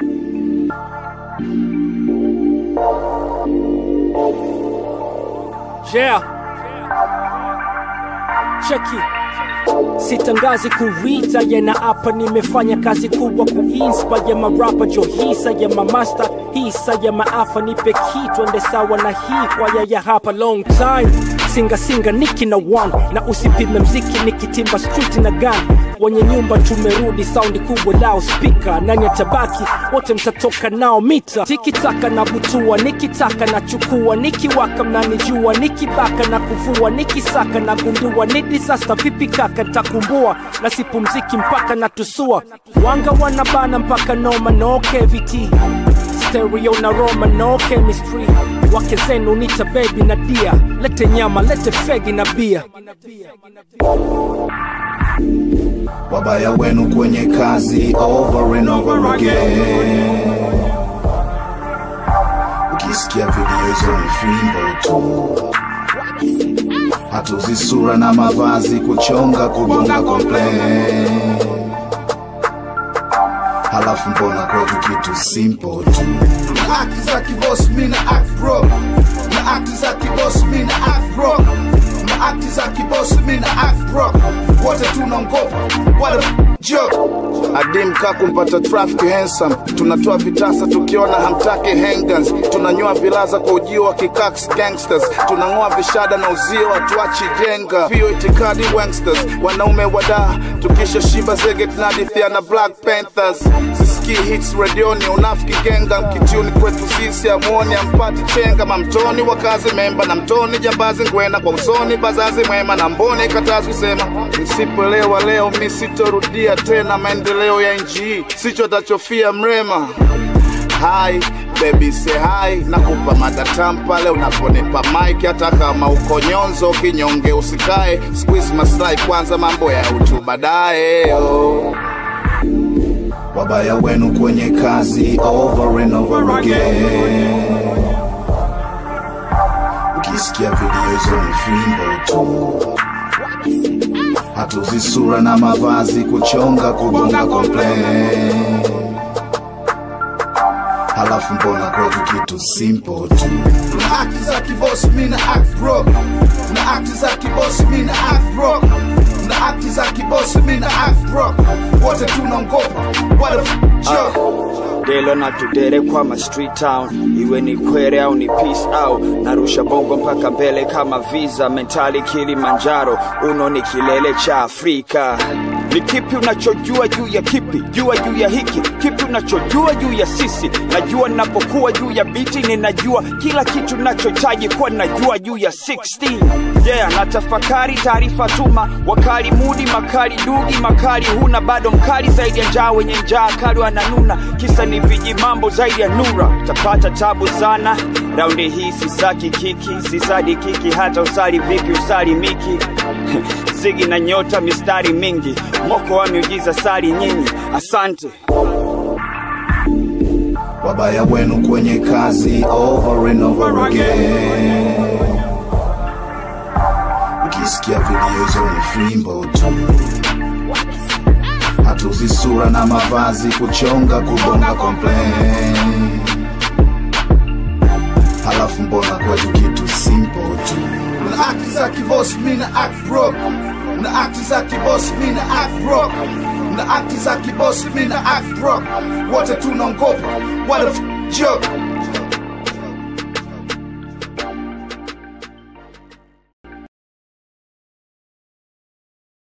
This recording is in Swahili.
Yeah. Cheki. Sitangazi kuita yena hapa nimefanya kazi kubwa kuinspire marapa jo hisa ya mamasta hisa ya maafa nipe kitu ende sawa na hii kwaya ya hapa long time singa singa niki na one na usipime mziki nikitimba street na gun wenye nyumba tumerudi saundi kubwa lao spika nani atabaki wote mtatoka nao mita tikitaka na butua nikitaka na chukua nikiwaka mnanijua nikibaka na kuvua nikisaka na gundua ni disaster vipi kaka ntakumbua na sipumziki mpaka na tusua wanga wanabana mpaka noma no cavity stereo na roma no chemistry wake zenu nita baby na dia lete nyama lete fegi na bia wabaya wenu kwenye kazi over and over again ukisikia video hizo ni fimbo tu hatuzi sura na mavazi kuchonga kugonga complain halafu mbona kwetu kitu simple tu na akti za kibos mina act bro na akti za kibos mina act bro na akti za kibos mina act bro wote tunaongopa what a joke adim ka kumpata traffic handsome tunatoa vitasa tukiona hamtaki hangans tunanyoa vilaza kwa ujio wa kikaks gangsters tunang'oa vishada na uzio watuachi jenga pio itikadi wangsters wanaume wadaa tukisha shiba zege tunadithia na black panthers sisikii hits redioni unafiki genga mkitiuni kwetu sisi amuoni ampati chenga mamtoni wakazi memba na mtoni jambazi ngwena kwa usoni bazazi mwema na mboni katazi kusema msipoelewa leo mi sitorudia tena maendeleo ya nchi sicho tachofia mrema hai baby say hi nakupa madatam pale unaponipa mike hata kama uko nyonzo kinyonge usikae squeeze maslahi kwanza mambo ya utu baadaye oh. wabaya wenu kwenye kazi over and over again ukisikia video hizo ni fimbo tu hatuzi sura na mavazi kuchonga kugonga complain halafu mbona kwetu kitu simple tu na akti za kibos mina act bro na akti za kibos mina act bro na akti za kibos mina act bro wote tunaongopa what a f- joke delo na tudere kwa ma street town iwe ni kwere au ni peace au narusha bongo mpaka mbele kama visa mentali kilimanjaro uno ni kilele cha afrika ni kipi unachojua juu ya kipi jua juu ya hiki kipi unachojua juu ya sisi najua ninapokuwa juu ya biti ninajua kila kitu nachohitaji kuwa najua juu ya 16 yeah na tafakari taarifa tuma wakali mudi makali dugi makali huna bado mkali zaidi ya njaa wenye njaa kali wananuna kisa ni viji mambo zaidi ya nura tapata tabu sana raundi hii sisaki kiki sisadi kiki hata usali vipi usali miki zigi na nyota mistari mingi moko wa miujiza sali nyinyi asante wabaya wenu kwenye kazi over and over again ukisikia video hizo ni fimbo tu hatuzi sura na mavazi kuchonga kugonga complain halafu mbona kwetu kitu simple tu na akti za kibos mina act bro na akti za kibos mina act bro na akti za kibos mina act bro wote tunaongopa what a f- joke